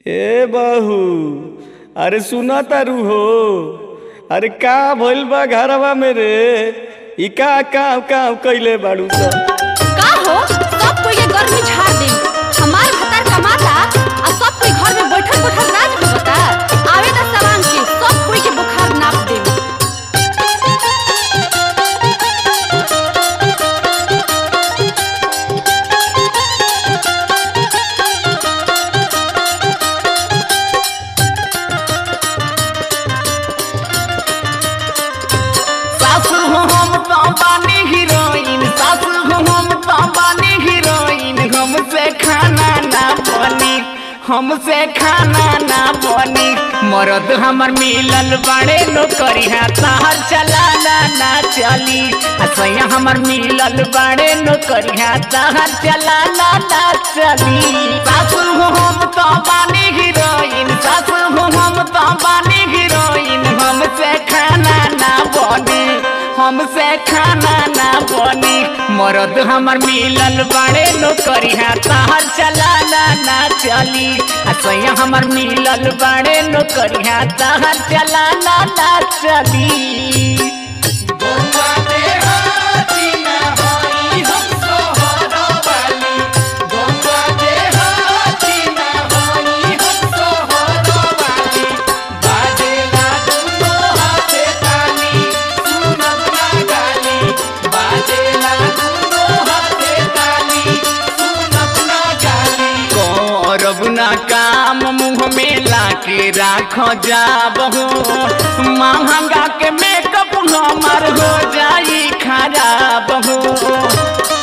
ए बहू अरे सुना तारू हो अरे का भइल बा घरवा में रे ई का काम काम कइले बाड़ू सब का हो सब कोई ये गर्मी झाड़ दे हमार भतार कमाता आ सब कोई घर में बैठल बैठल राज भोगता आवे दा सवांग के सब कोई के बुखार नाप दे सासु हो हम तो बानी हीरोइन सासु हो हम तो बानी हीरोइन हमसे खाना ना बनी हमसे खाना ना बनी मरद हमर मिलल बड़े नौकरिया तहर चलाना ना चली असैया हमर मिलल बड़े नौकरिया तहर चलाना ना चली सासु हो हम तो बानी हीरोइन सासु हो हम तो बानी हीरोइन हमसे खाना ना बनी हमसे खाना ना बनी मरद हमर मिलल बड़े नौकरिया तहर चलाना ना चली असैया हमर मिलल बड़े नौकरिया तहर चलाना ना चली करब ना काम मुँह में लाके राख जाबहो महंगा के मेकअप हमार हो जाई खराब हो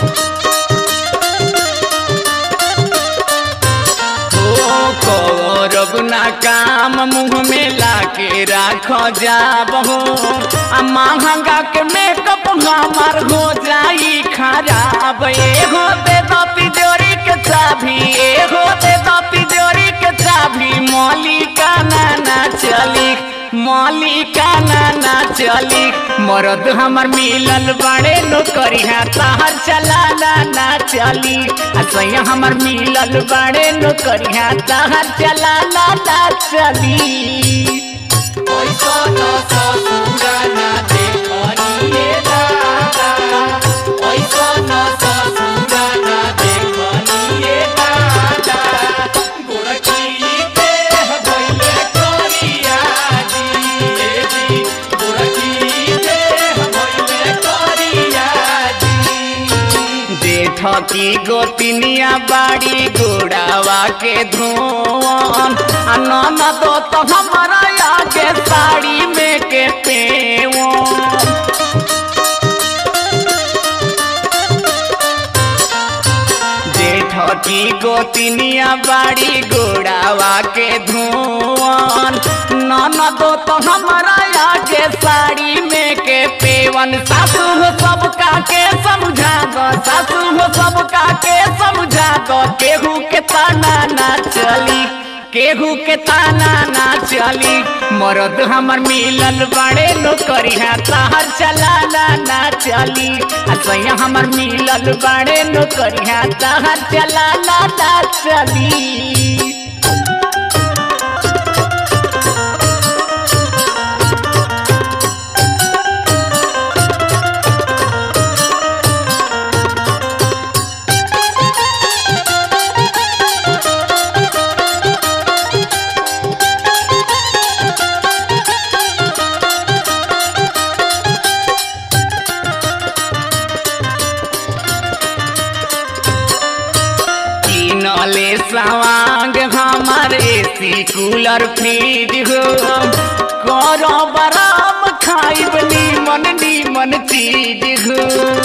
ओ करब ना काम मुँह में लाके राख जाबहो आ महंगा के मेकअप हमार हो जाई खराब एगो दे दो तिजोरी के चाभी एगो दे दो तिजोरी के चाभी मौलिका ना ना चली मौलिका ना ना चली मरद हमर मिलल बड़े नौकरिया तहर चलाना ना चली असैया हमर मिलल बड़े नौकरिया तहर चलाना ना चली जेठ की गोतिनिया बाड़ी गोड़ावा के धोवन आ नन दो तो हमारा आगे साड़ी में के पेवन जेठ की गोतिनिया बाड़ी गोड़ावा के धोवन नन दो तो हमारा आगे साड़ी में के पेवन सासू हो सबका के समझा दो सासू हो सबका के समझा दो केहू के ताना ना चली केहू के ताना ना चली मरद हमर मिलल बड़े नौकरिया तहर चलाना ना चली असैया हमर मिलल बड़े नौकरिया तहर चलाना ना चली किनले सवांग हमार एसी कूलर फ्रिज हो करो बराम खाइब नीमन नीमन चीज हो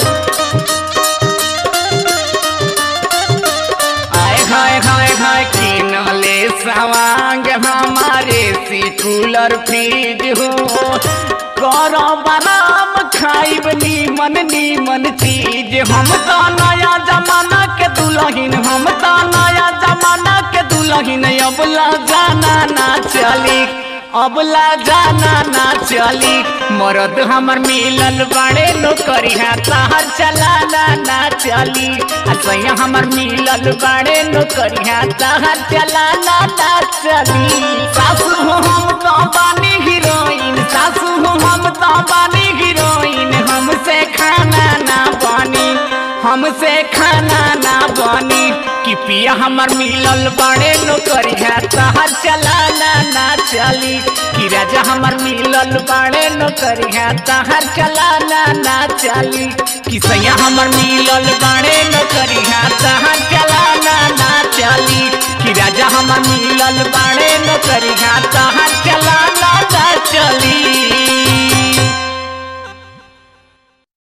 आय हाय हाय हाय किनले सवांग हमार एसी कूलर फ्रिज हो करो बराम खाइब नीमन नीमन चीज हम तो नया जमाना के दुल्हन हम तो नया जमाना के दुल्हन अब जाना ना चली अब ला जाना ना चली मरद हमर मिलल बड़े नौकरिया तहर चलाना ना चली असैया हमर मिलल बड़े नौकरिया तहर चलाना ना चली सासु हो हम तो बानी हीरोइन सासु हो हम तो बानी हीरोइन हमसे खाना ना बनी हमसे खाना ना बनी कि पिया हमर मिलल बड़े नौकरिया तहर चलाना ना चली कि राजा हमर मिलल बड़े नौकरिया तहर चलाना ना चली कि सैया हमर मिलल बड़े नौकरिया तहर चलाना ना